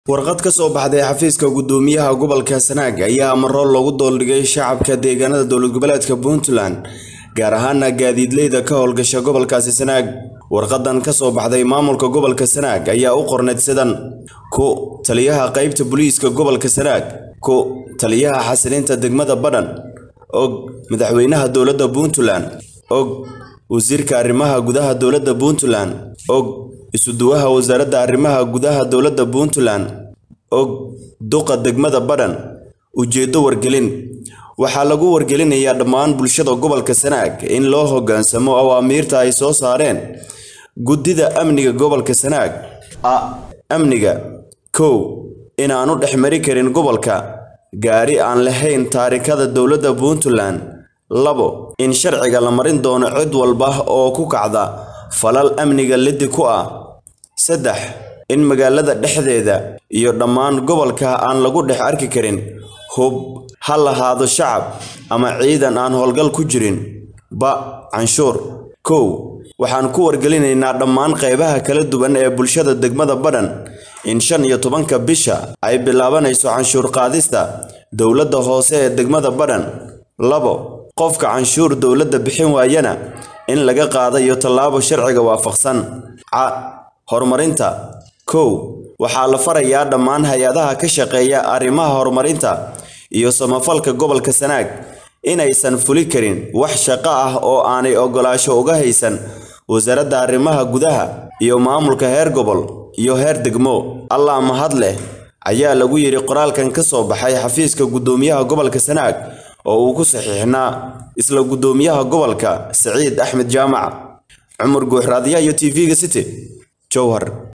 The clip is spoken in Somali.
warqad ka soo baxday xafiiska gudoomiyaha gobolka sanaag ayaa amaro loogu dooldhigay shacabka deegaanada dowlad goboleedka puntland gaar ahaana gaadiidleyda ka howlgasha gobolkaasi sanaag warqadan ka soo baxday maamulka gobolka sanaag ayaa u qorneyd sidan ku taliyaha qaybta booliiska gobolka sanaag ku taliyaha xasilinta degmada badhan og madaxweynaha dowladda puntland og wasiirka arrimaha gudaha dowladda puntland og isuduwaha wasaaradda arrimaha gudaha dowladda puntland og duqa degmada badhan ujeeddo wargelin waxaa lagu wargelinayaa dhammaan bulshada gobolka sanaag in loo hoggaansamo awaamiirta ay soo saareen guddida amniga gobolka sanaag a amniga kow inaanu dhex mari karin gobolka gaari aan lahayn taarikada dowladda puntland labo in sharciga la marin doono cid walba oo ku kacda falal amniga liddi ku ah saddex in magaalada dhexdeeda iyo dhammaan gobolka aan lagu dhex arki karin hub ha lahaado shacab ama ciidan aan howlgal ku jirin ba canshuur kow waxaan ku wargelinaynaa dhammaan qaybaha kala duwan ee bulshada degmada badhan in shan iyo tobanka bisha ay bilaabanayso canshuur qaadista dowladda hoose ee degmada badhan labo qofka canshuur dowladda bixin waayana in laga qaadayo tallaabo sharciga waafaqsan ca horumarinta kow waxaa la farayaa dhammaan hay-adaha ka shaqeeya arrimaha horumarinta iyo samafalka gobolka sanaag inaysan fuli karin wax shaqo ah oo aanay oggolaasho uga haysan wasaaradda arrimaha gudaha iyo maamulka heer gobol iyo heer degmo allah mahad leh ayaa lagu yidhi qoraalkan ka soo baxay xafiiska guddoomiyaha gobolka sanaag oo uu ku saxiixnaa isla guddoomiyaha gobolka saciid axmed jaamac cumar guuxraadyaha iyo t v-ga city jowhar